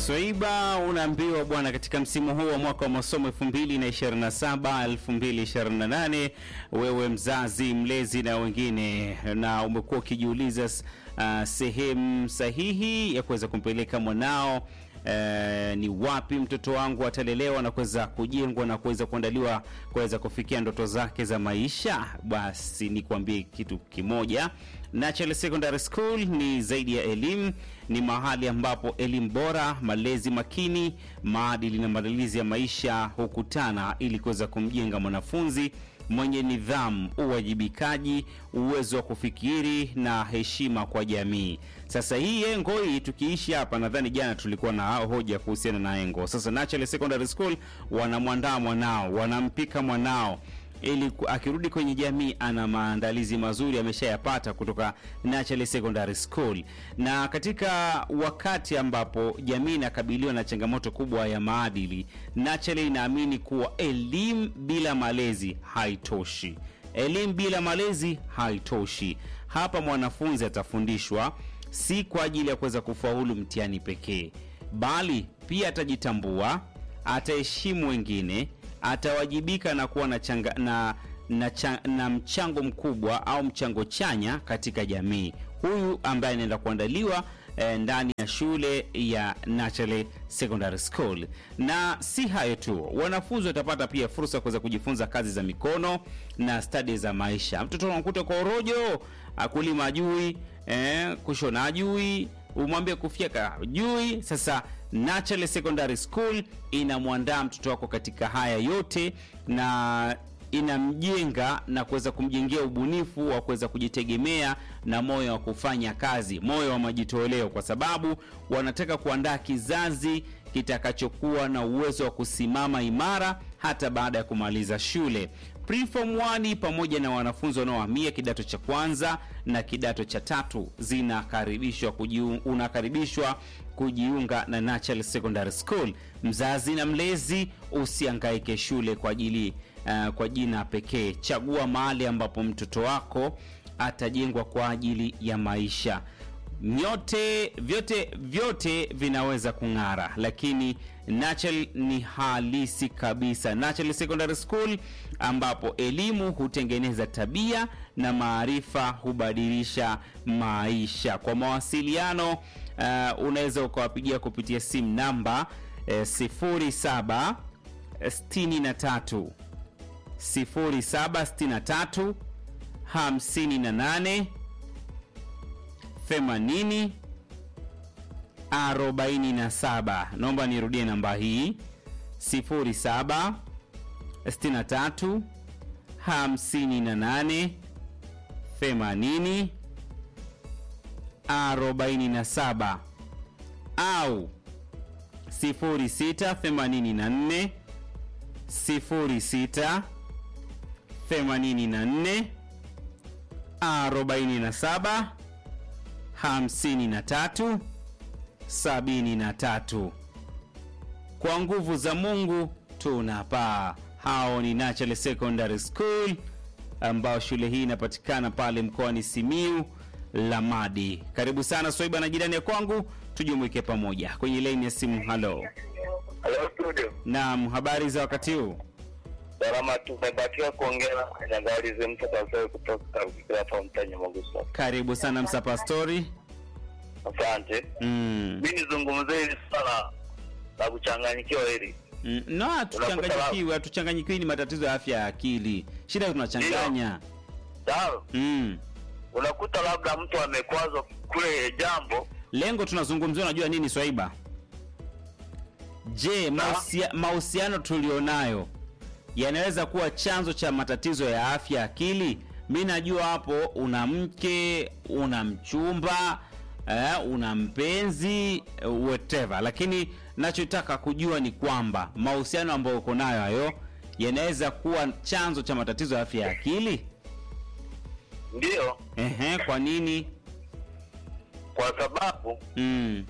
Swaiba unaambiwa bwana, katika msimu huu wa mwaka wa masomo 2027 2028, wewe mzazi, mlezi na wengine, na umekuwa ukijiuliza uh, sehemu sahihi ya kuweza kumpeleka mwanao Uh, ni wapi mtoto wangu atalelewa na kuweza kujengwa na kuweza kuandaliwa kuweza kufikia ndoto zake za maisha. Basi nikwambie kitu kimoja, Natural Secondary School ni zaidi ya elimu, ni mahali ambapo elimu bora, malezi makini, maadili na maandalizi ya maisha hukutana ili kuweza kumjenga mwanafunzi mwenye nidhamu, uwajibikaji, uwezo wa kufikiri na heshima kwa jamii. Sasa hii engo hii tukiishi hapa, nadhani jana tulikuwa na hoja kuhusiana na engo. Sasa Natural Secondary School wanamwandaa mwanao, wanampika mwanao ili akirudi kwenye jamii ana maandalizi mazuri ameshayapata kutoka Natural Secondary School. Na katika wakati ambapo jamii inakabiliwa na changamoto kubwa ya maadili, Natural inaamini kuwa elimu bila malezi haitoshi. Elimu bila malezi haitoshi. Hapa mwanafunzi atafundishwa si kwa ajili ya kuweza kufaulu mtihani pekee, bali pia atajitambua, ataheshimu wengine atawajibika na kuwa na, changa, na, na, cha, na mchango mkubwa au mchango chanya katika jamii. Huyu ambaye anaenda kuandaliwa eh, ndani ya shule ya Natural Secondary School. Na si hayo tu, wanafunzi watapata pia fursa ya kuweza kujifunza kazi za mikono na stadi za maisha. Mtoto unakuta kwa orojo, akulima ajui, eh, kushona ajui, umwambie kufyeka ajui. Sasa Natural Secondary School inamwandaa mtoto wako katika haya yote na inamjenga na kuweza kumjengea ubunifu wa kuweza kujitegemea na moyo wa kufanya kazi, moyo wa majitoleo, kwa sababu wanataka kuandaa kizazi kitakachokuwa na uwezo wa kusimama imara hata baada ya kumaliza shule. Preform 1 pamoja na wanafunzi wanaohamia kidato cha kwanza na kidato cha tatu zinakaribishwa kujiunga, unakaribishwa kujiunga na Natural Secondary School. Mzazi na mlezi, usiangaike shule kwa ajili uh, kwa jina pekee. Chagua mahali ambapo mtoto wako atajengwa kwa ajili ya maisha. Nyote vyote vyote vinaweza kung'ara, lakini Natural ni halisi kabisa. Natural Secondary School ambapo elimu hutengeneza tabia na maarifa hubadilisha maisha. Kwa mawasiliano uh, unaweza ukawapigia kupitia simu namba uh, 07 63 0763 58 80 47. Naomba nirudie namba hii 07 63 58 80 47 au 06 84 06 84 47 53 73. Kwa nguvu za Mungu tunapaa. Hao ni Natural Secondary School ambao shule hii inapatikana pale mkoani Simiu Lamadi. Karibu sana Swaiba na jirani ya kwangu, tujumuike pamoja kwenye laini ya simu. Halo, Hello studio. naam, habari za wakati huu? Salama, tumebakiwa kuongea na Nyangalizi mtu kasoi kutoka hapa mtani Magusa. Karibu sana Msa Pastori. Asante. Mm. Mimi nizungumzie hili swala la kuchanganyikiwa hili. Mm. No, hatuchanganyikiwi, hatuchanganyikiwi, ni matatizo ya afya ya akili. Shida tunachanganya. Sawa? Mm. Unakuta labda mtu amekwazwa kule jambo, Lengo tunazungumzia, unajua nini Swaiba? Je, mahusia- mahusiano tulionayo yanaweza kuwa chanzo cha matatizo ya afya ya akili? Mi najua hapo una mke, una mchumba eh, una mpenzi eh, whatever, lakini nachotaka kujua ni kwamba mahusiano ambayo uko nayo hayo yanaweza kuwa chanzo cha matatizo ya afya ya akili. ndiyo, Ehe, kwa nini? kwa sababu Mm.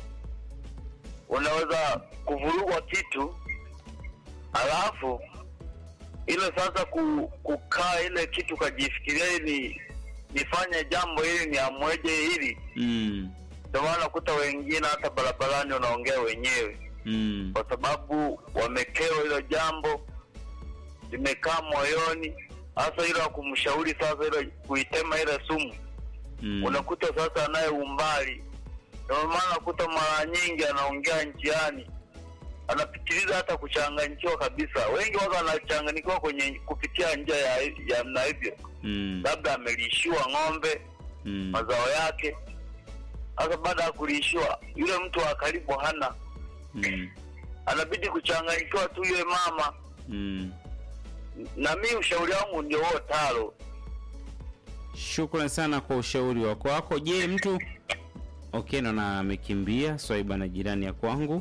unaweza kuvurugwa kitu alafu ile sasa ku, kukaa ile kitu kajifikiria ili nifanye jambo hili niamweje hili Mm. ndio maana unakuta wengine hata barabarani wanaongea wenyewe, Mm. kwa sababu wamekewa hilo jambo, limekaa moyoni, hasa hilo ya kumshauri sasa, hilo kuitema ile sumu Mm. unakuta sasa anaye umbali, ndio maana unakuta mara nyingi anaongea njiani, anapitiliza hata kuchanganyikiwa kabisa. Wengi waka wanachanganyikiwa kwenye kupitia njia ya ya namna hivyo, Mm. labda amelishiwa ng'ombe Mm. mazao yake. Sasa baada ya kulishiwa, yule mtu wa karibu hana, Mm. anabidi kuchanganyikiwa tu yule mama. Mm. Na mi ushauri wangu ndio huo talo. Shukran sana kwa ushauri wako wako. Je, mtu okay, naona amekimbia Swaiba na jirani ya kwangu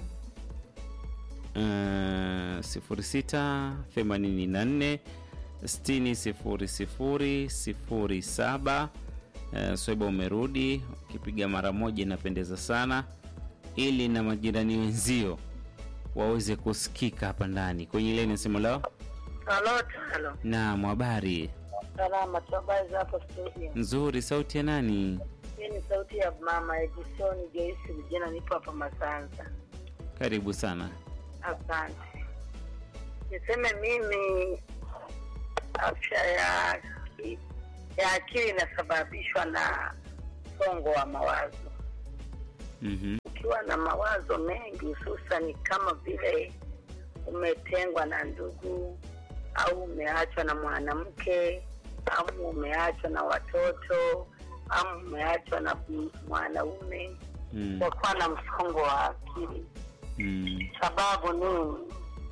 uh, sifuri sita themanini na nne sitini sifuri sifuri sifuri saba. Uh, Swaiba umerudi, ukipiga mara moja inapendeza sana, ili na majirani wenzio waweze kusikika hapa ndani kwenye ile nasema lao. Halo, halo. Naam, habari Salama, tu habari za hapo studio? nzuri. Sauti ya nani? Hii ni sauti ya mama Edison Joyce Vijana, nipo hapa Masanza. Karibu sana. Asante. Niseme mimi afya ya aki- ya akili inasababishwa na msongo wa mawazo. Mhm. Ukiwa na mawazo mengi, hususani kama vile umetengwa na ndugu au umeachwa na mwanamke au umeachwa na watoto au umeachwa na m- mwanaume, Mm. kwa kuwa na msongo wa akili. Mm. Sababu nini?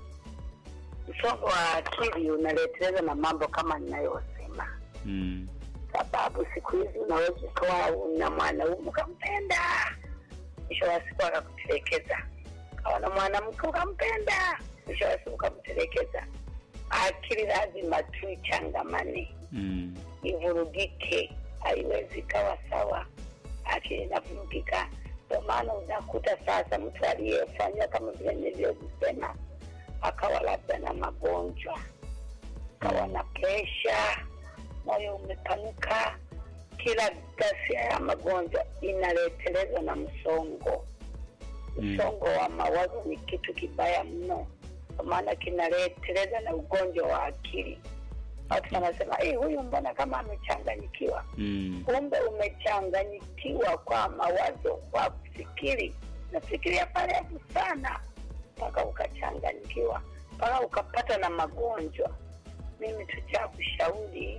Msongo wa akili unaleteleza na mambo kama ninayosema, Mm. sababu siku hizi unaweza ukawa una mwanaume ukampenda, mwisho wa siku akakutelekeza. Kawa na mwanamke ukampenda, mwisho wa siku ukamtelekeza. Akili lazima tu ichangamane, Mm. ivurugike, haiwezi ikawa sawa. Akili inavurugika, ndio maana unakuta sasa mtu aliyefanya kama vile nilivyosema, akawa labda na magonjwa, akawa na presha, moyo umepanuka, kila ghasia ya magonjwa inaletelezwa na msongo. Mm. Msongo wa mawazo ni kitu kibaya mno, kwa maana kinaleteleza na ugonjwa wa akili. Watu wanasema "Eh, huyu mbona kama amechanganyikiwa? Mm. Kumbe umechanganyikiwa kwa mawazo, kwa kufikiri. Nafikiria parefu sana mpaka ukachanganyikiwa, mpaka ukapata na magonjwa. Mimi tu cha kushauri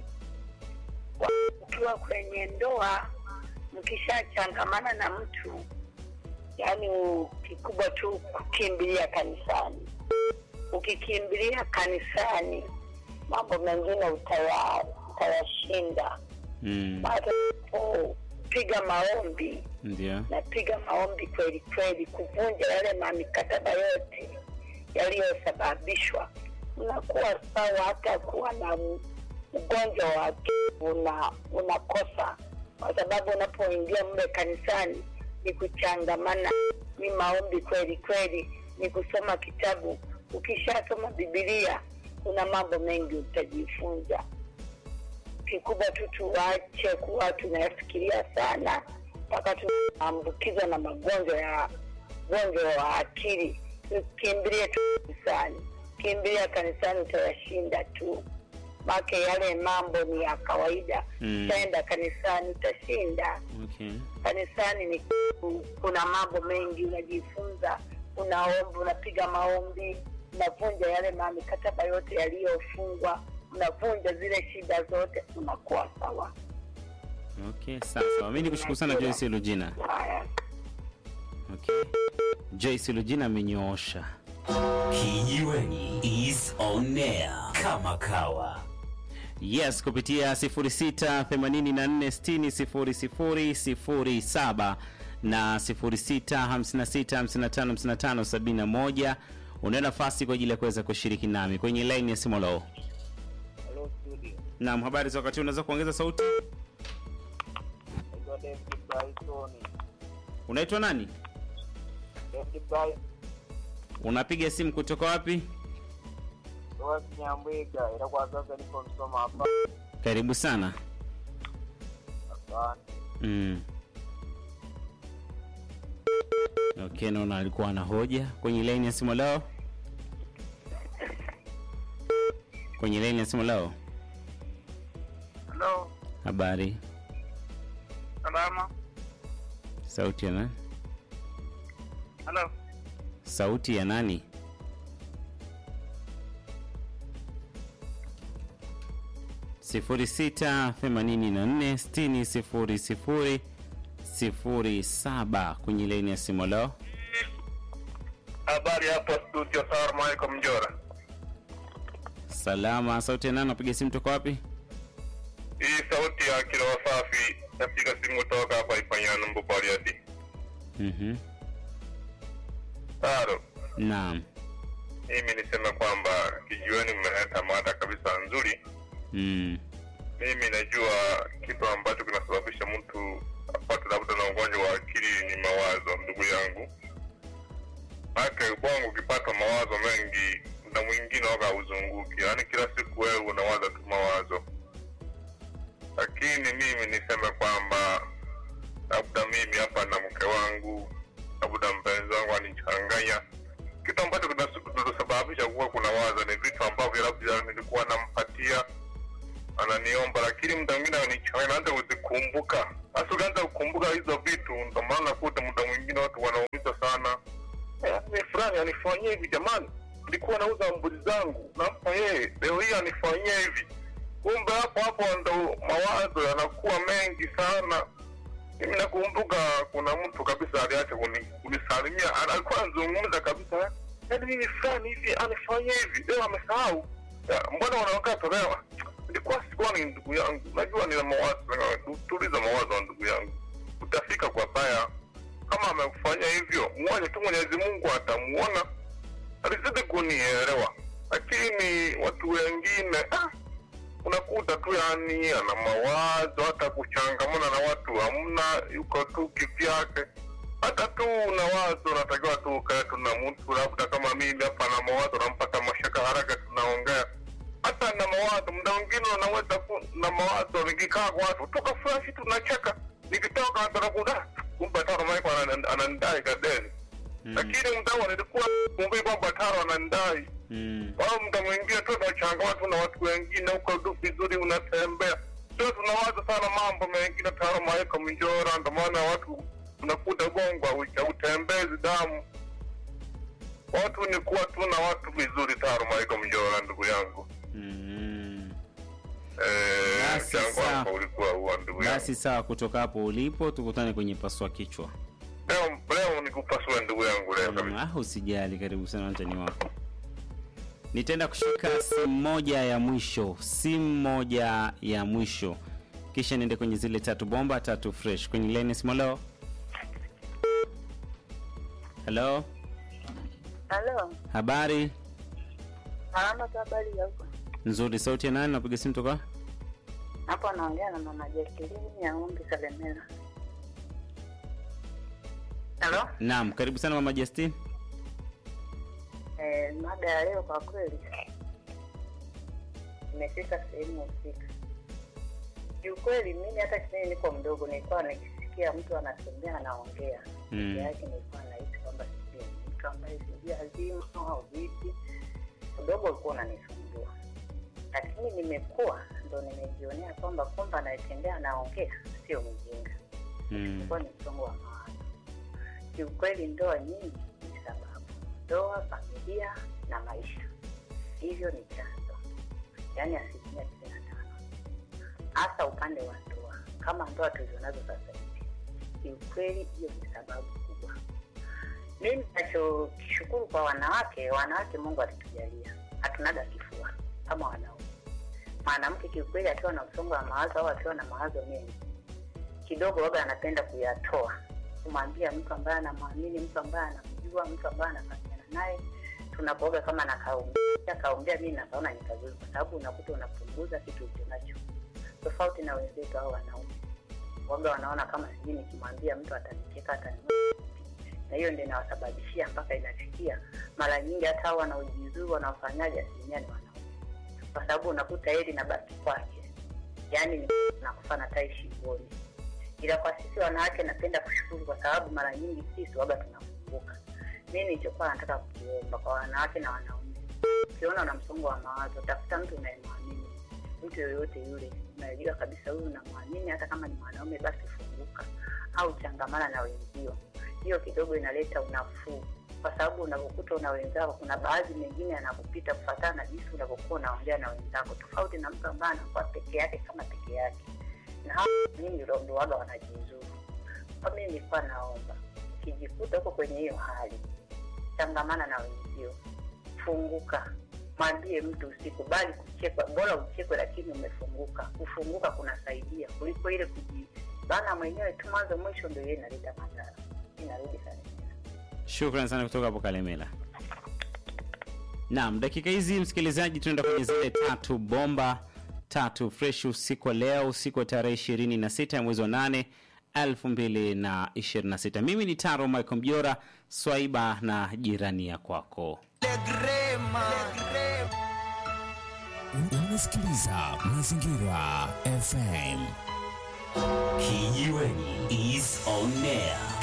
wa- ukiwa kwenye ndoa, mkishachangamana na mtu, yaani u- kikubwa tu kukimbilia kanisani. Ukikimbilia kanisani, mambo mengine utaya- utayashinda. Mm. Baada ya kupiga maombi, Ndio. napiga maombi kweli kweli, kuvunja yale mamikataba yote yaliyosababishwa, unakuwa sawa. Hata kuwa na m- ugonjwa wa akili una unakosa, kwa sababu unapoingia mle kanisani ni kuchangamana, ni maombi kweli kweli, ni kusoma kitabu. Ukishasoma Bibilia kuna mambo mengi utajifunza kikubwa tu tuache kuwa tunayafikiria sana mpaka tunaambukizwa na magonjwa ya ugonjwa wa akili. Kimbilie tu kanisani, kimbilia kanisani, utayashinda tu, make yale mambo ni ya kawaida. Mm. Utaenda kanisani utashinda. Okay. Kanisani ni kuna mambo mengi unajifunza, unaomba, unapiga maombi, unavunja yale mamikataba yote yaliyofungwa, unavunja zile shida zote, unakuwa sawa. Okay, sawa sawa. Mimi nikushukuru sana Joyce Lugina. Haya. Okay. Joyce Lugina amenyoosha. Kijiweni is on air kama kawa. Yes, kupitia 0684600007 na 0656555571 una nafasi kwa ajili ya kuweza kushiriki nami kwenye line ya simu lao. Hello studio. Naam, habari za wakati huu, unaweza kuongeza sauti? Naitwa David Bryson. Unaitwa nani? David Bryson Unapiga simu kutoka wapi? kutoka Kinyambwiga, ila kwa sasa niko Msoma hapa. Karibu sana. Asante. Mm. Okay, naona alikuwa na hoja kwenye laini ya simu lao. Kwenye laini ya simu lao. Halo, Habari, salama. sauti ya nani? Halo, Sauti ya nani? sifuri sita themanini na nne sitini sifuri sifuri sifuri saba kwenye laini ya simu lao. habari hapo studio. Salamu alaikum Mjora. Salama, sauti ya nani? Napiga simu toka wapi? Hii sauti ya kilo safi, napiga simu toka hapa Ifanyano Mbupaliadi. Mhm. Taro, Naam. mimi niseme kwamba kijiweni mmeleta mada kabisa nzuri. Mm. Mimi najua kitu ambacho kinasababisha mtu apate labda na ugonjwa wa akili ni mawazo, ndugu yangu. Maake ubongo ukipata mawazo mengi, muda mwingine waka hauzunguki, yaani kila siku wewe unawaza tu mawazo. Lakini mimi niseme kwamba labda mimi hapa na mke wangu, labda mpenzi wangu anichanganya. Kitu ambacho kinas- kinasababisha kuwa kuna waza ni vitu ambavyo labda nilikuwa nampatia ananiomba lakini muda mwingine ananichanganya, naanza kuzikumbuka. Sasa ukianza kukumbuka hizo vitu, ndo maana nakuta muda mwingine watu wanaumiza sana. Eh, ni fulani anifanyia hivi, jamani, nilikuwa nauza mbuzi zangu, nampa yeye, leo hii anifanyia hivi. Kumbe hapo hapo ndo mawazo yanakuwa mengi sana. Mimi nakumbuka kuna mtu kabisa aliacha kuni- kunisalimia, ana- alikuwa anazungumza kabisa, yaani mimi fulani hivi anifanyia hivi, leo amesahau. Ya, Mbona wanaongea tolewa? Nilikuwa sikuwa ni ndugu yangu, najua nina mawazo, tuliza mawazo ya ndugu yangu, utafika kwa baya. Kama amekufanya hivyo, mwache tu, Mwenyezi Mungu atamuona. Alizidi kunielewa, lakini watu wengine ah, unakuta tu yani ana mawazo, hata kuchangamana na watu hamna, yuko tu kivyake. Hata tu una wazo, unatakiwa tu ukae tu na mtu, labda kama mimi hapa na mawazo, nampata mashaka haraka, tunaongea hata na mawazo. Muda mwingine unaweza ku na mawazo, nikikaa kwa watu tukafurahi, tunacheka, nikitoka hata nakuda kumbe Taro Maiko anan- ananidai kadeni, lakini muda huo nilikuwa kumbe kwamba Taro ananidai Mm. au muda mwingine tu unachangamana tu na watu wengine huko tu vizuri, unatembea sio, tunawaza sana mambo mengine. Taro Maiko Mjora, ndo maana watu unakuta gongo hautembezi damu. Watu ni kuwa tu na watu vizuri. Taro Maiko Mjora, ndugu yangu Mm. eh, Basi mchango sawa. wako ulikuwa huo, ndugu yangu. Basi sawa, kutoka hapo ulipo tukutane kwenye paswa kichwa. Leo leo nikupasua ndugu yangu leo Mm, kabisa. ah, usijali, karibu sana mtani wako. Nitaenda kushika simu moja ya mwisho, simu moja ya mwisho, kisha niende kwenye zile tatu bomba tatu fresh kwenye line ya simu. Hello, hello, Halo, habari salama tu, habari ya huko? nzuri. Sauti ya nani? Napiga simu toka Hapo anaongea na mama Jacqueline ya Ng'ombe Kalemera. Halo, Naam, karibu sana mama Justin. eh, mada ya leo kwa kweli imefika sehemu husika. Kiukweli mimi hata kipindi niko mdogo nilikuwa nikisikia mtu anatembea anaongea Mm. peke yake, nilikuwa nahisi kwamba sijui ni mtu ambaye sijui azima au vipi. Udogo ulikuwa unanisumbua, lakini nimekuwa ndo nimejionea kwamba kumbe anayetembea anaongea sio mjinga Mm. ilikuwa ni msongo wa mawazo. Kiukweli ndoa nyingi ni sababu, ndoa, familia na maisha, hivyo ni chanzo, yaani asilimia tisini na tano, hasa upande wa ndoa. Kama ndoa tulizonazo sasa hivi, kiukweli hiyo ni sababu kubwa. Mimi nachokishukuru kwa wanawake, wanawake Mungu alitujalia, hatunaga kifua kama wanaume. Mwanamke kiukweli akiwa na msongo wa mawazo au akiwa na mawazo mengi kidogo waga anapenda kuyatoa kumwambia mtu ambaye anamwamini mtu ambaye anamjua mtu ambaye anafanyana naye tunapoga kama nakaumbia kaumbia mimi nakaona ni kazuri kwa sababu unakuta unapunguza kitu ulicho nacho tofauti na wenzetu au wanaume waga wanaona kama sijui nikimwambia mtu atanicheka atani na hiyo ndio inawasababishia mpaka inafikia mara nyingi hata hao wanaojizuru wanaofanyaji asilimia ni wanaume kwa sababu unakuta heli na baki kwake yaani ni nakufa na tai shingoni ila kwa sisi wanawake napenda kushukuru kwa sababu mara nyingi sisi waga tunavumilia kufunguka. Mi nilichokuwa nataka kukiomba kwa wanawake na wanaume, ukiona una msongo wa mawazo, tafuta mtu unayemwamini, mtu yoyote yule unayejua kabisa huyu unamwamini, hata kama ni mwanaume, basi funguka au changamana na wenzio. Hiyo kidogo inaleta unafuu, kwa sababu unavyokuta una wenzako, kuna baadhi mengine yanakupita kufatana na jinsi unavyokuwa unaongea na wenzako, tofauti na mtu ambaye anakuwa peke yake kama peke yake, na hao nyingi ndo waga wanajizuru. Kwa mimi nilikuwa naomba ukijikuta huko kwenye hiyo hali, changamana na wenzio, funguka, mwambie mtu, usikubali kuchekwa. Bora uchekwe, lakini umefunguka. Kufunguka kunasaidia kuliko ile kujibana mwenyewe tu mwanzo mwisho, ndio hiyo inaleta madhara. Inarudi sana. Shukran sana kutoka hapo Kalemela. Naam, dakika hizi msikilizaji, tunaenda kwenye zile tatu bomba tatu fresh usiku wa leo, usiku wa tarehe ishirini na sita ya mwezi wa nane elfu mbili na ishirini na sita. Mimi ni Taro Michael Mjora, Swaiba na jirani ya kwako. Unasikiliza Mazingira FM. Kijiweni is on air.